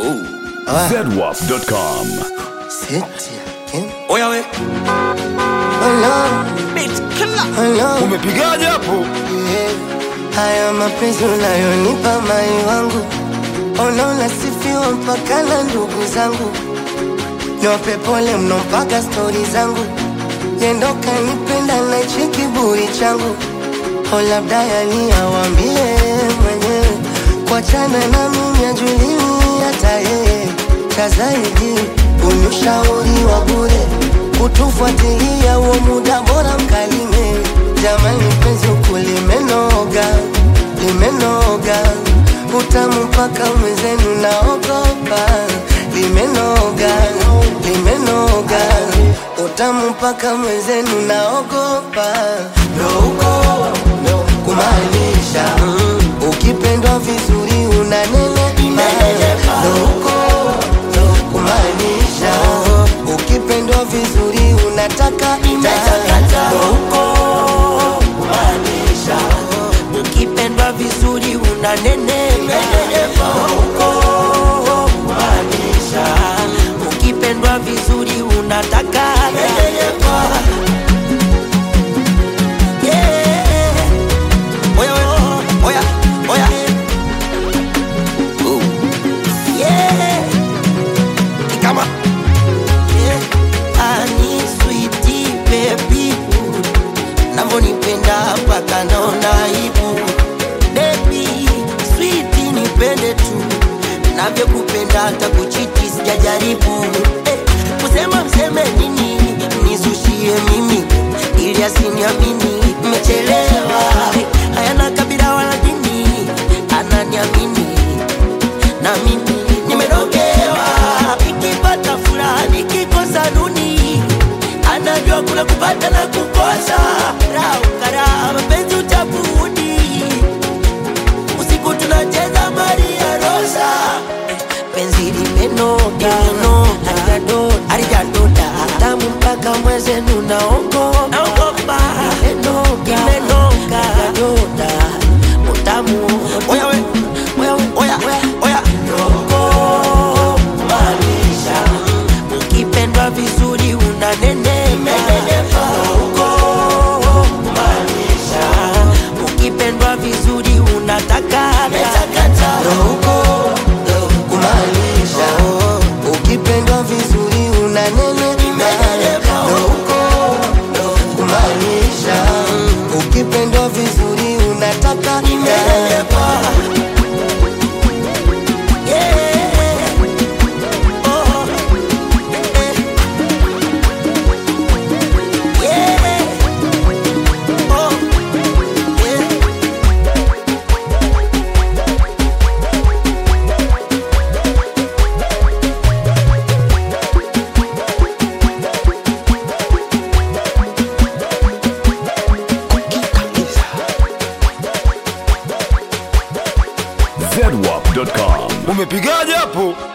zedwap.com. Oya we Bitch killer Umepigaje hapo? Haya mapenzi unayonipa mai wangu, ona unasifiwa mpaka na ndugu zangu, niwape pole mno mpaka stori zangu, yendo kanipenda na hichi kiburi changu, o labda yani awambie mwenyewe, kuachana na mimi ajulii hata yeye, cha zaidi unishauri wa bure, kutufuatilia huo muda bora mkalime, jamani penzi huku limenoga, limenoga, utamu mpaka mwenzenu naogopa, limenoga, limenoga, utamu mpaka mwenzenu naogopa, ndo huko kumaanisha ukipendwa vizuri unanenepa, ndo huko kumaanisha ukipendwa vizuri unataka ndo huko Maanisha Ukipendwa vizuri unanenepa Huko Maanisha Ukipendwa vizuri unataka nenepa Yeah Oya we Oya Oya Ooh. Yeah Kama Yeah Ani sweetie baby navyonipenda mpaka naona aibu bebi switi nipende tu navyokupenda hata kuchiti sijajaribu eh, kusema mseme nini nisushie mimi ili asiniamini mmechelewa eh, hayana kabila wala dini ananiamini na mimi nimerogewa nikipata furaha nikikosa duni anajua kuna kupata na kukosa raukara mapenzi utabudi usiku tunacheza maria rosa penzi limenoga alijadoda tamu mpaka mwezenu naogopa imenoga doda utamu oya we oya we oya oya Rogo, maanisha ukipendwa vizuri unanenepa Rogo, maanisha ukipendwa vizuri unataka huko kumaanisha ukipendwa vizuri unanenepa ndo huko kumaanisha ukipendwa vizuri unataka zedwap.com. Umepigaje hapo?